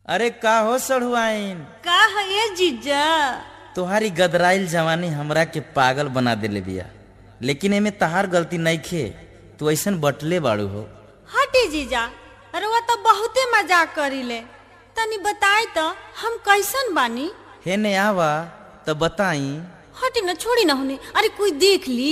अरे का हो सढ़ुआइन का है ये जीजा तुम्हारी गदराइल जवानी हमरा के पागल बना देले बिया लेकिन एमे तहार गलती नहीं खे तू ऐसन बटले बाड़ू हो हटी जीजा अरे वो तो बहुते मजाक करीले तनी बताई तो हम कैसन बानी हे ने आवा तो बताई हटी ना छोड़ी ना होने अरे कोई देख ली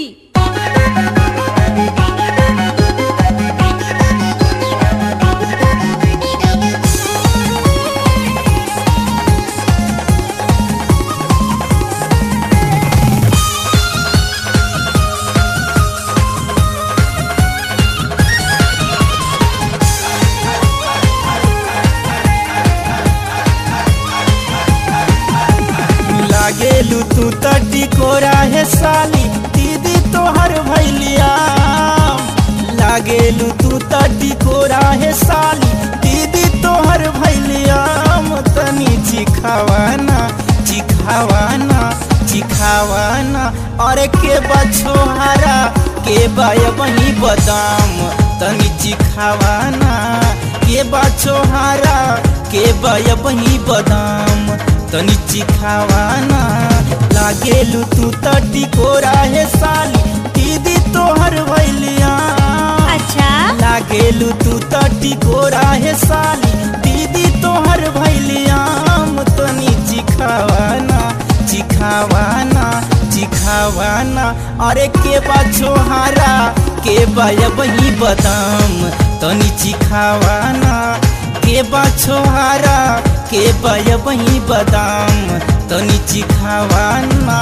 लागेलू तू तटी कोरा है साली दीदी तोहर भैलिया लागेलू तू तटी कोरा है साली दीदी तोहर भैलिया तनी चिखावाना चिखावाना चिखावाना अरे के बछोहारा के बाय वही बदाम तनी चिखावाना के बछोहारा के बाय वही बदाम तनी चिखावाना लागेलू तू तटी कोरा है साली दीदी तोहर भैलिया अच्छा लागेलू तू तटी कोरा है साली दीदी तोहर भैलिया तनी चिखावाना चिखावाना चिखावाना अरे के बा छोहारा के बाय वही बदाम तनी चिखावाना के बा छोहारा के बाय वही बदाम तनी चिखावाना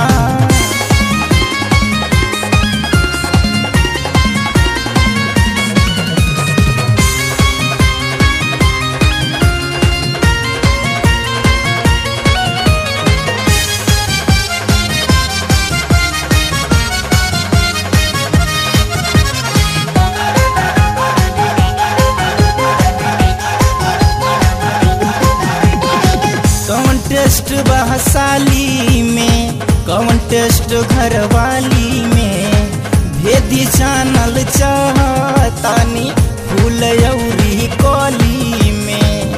कौन टेस्ट बहसाली में कौन टेस्ट घरवाली में भेदी जानल चाहतानी फूल अउरी कली में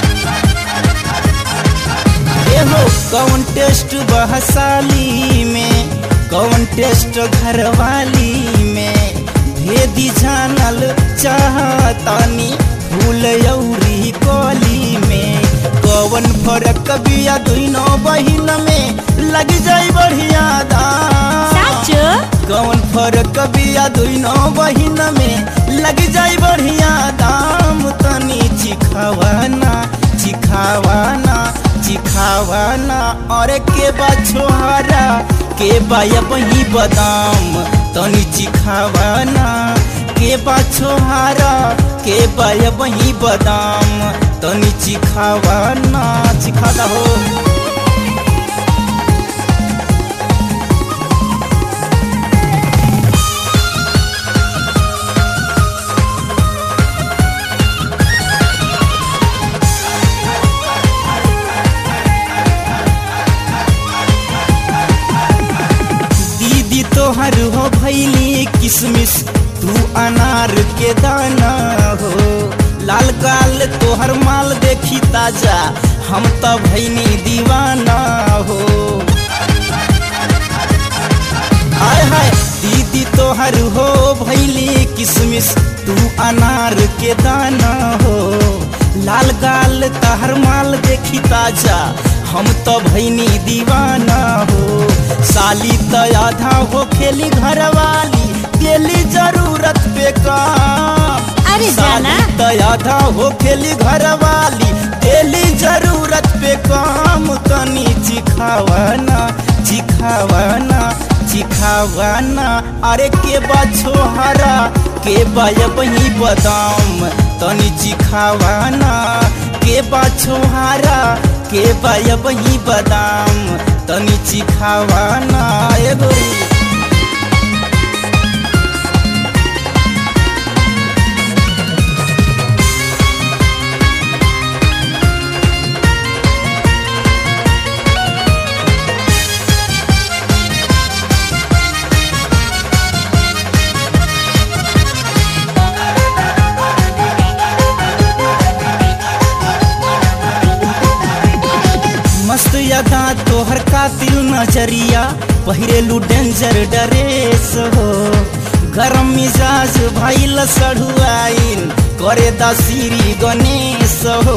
एहो कौन टेस्ट बहसाली में कौन टेस्ट घरवाली में भेदी जानल चाहतानी फूल अउरी कली में कौन फरक बिया दुनो बहिन में लग जाई बढ़िया दाम सच कौन फरक बिया दुनो बहिन में लग जाई बढ़िया दाम तनी चिखावाना चिखावाना चिखावाना और के बा छोहारा के बाया बही बदाम तनी चिखावाना के बा छोहारा के बाया बही बदाम तनी चिखावाना चिखादा हो दीदी तोहर हो भैली किसमिस तू अनार के दाना हो लाल गाल तोहर माल देखी ताजा हम तो भैनी दीवाना हो हाय हाय दीदी तोहर हो भैली किसमिस तू अनार के दाना हो लाल गाल तहर माल देखी ताजा हम तो भैनी दीवाना हो साली तो आधा हो खेली घरवाली दिली जरूरत पे काम अरे जाना साली तो आधा हो खेली घरवाली दिली जरूरत पे काम तनी चिखावाना चिखावाना चिखावाना अरे के बा छोहरा के बाय वही बदाम तनी चिखावाना के बा छोहारा के बाय वही बदाम तनी चिखावाना ए गोरी अदा तोहर कातिल नजरिया पहिरेलू डेंजर डरेस हो गरम मिजाज भइल सढ़ुआइन करे दसीरी गणेश हो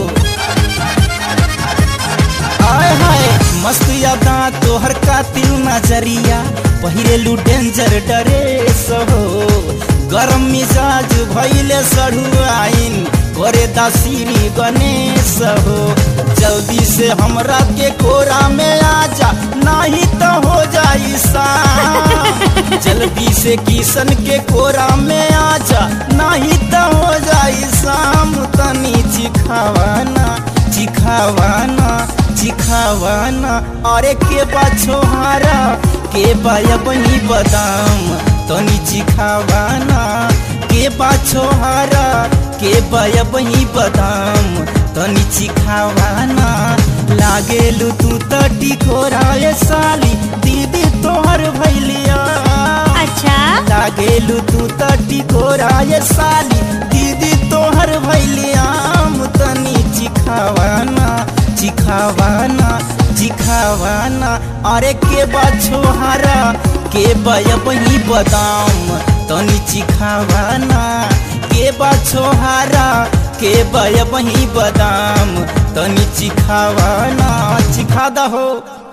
आय हाय मस्त अदा तोहर कातिल नजरिया पहिरेलू डेंजर डरेस हो गरम मिजाज भइले सढ़ुआइन करे दसीरी गणेश हो जल्दी से हमरा के कोरा में आजा नहीं तो हो जाई शाम जल्दी से किशन के कोरा में आजा नहीं तो हो जाई शाम तनी चिखावाना चिखावाना चिखावाना अरे के बा छोहारा के बाया बनी बदाम तनी चिखावाना के बा छोहारा के बाया बनी बदाम तनी चिखावाना लागेलू तू त टिकोराए साली दीदी तोहर भैलिया अच्छा लागेलू तू त टिकोराए साली दीदी तोहर भैलियाम तनी चिखावाना चिखावाना चिखावाना अरे के बा छोहारा के बया बही बदाम तनी चिखावाना के बा छोहारा के बया बही बदाम तनी चिखावाना चिखा दहो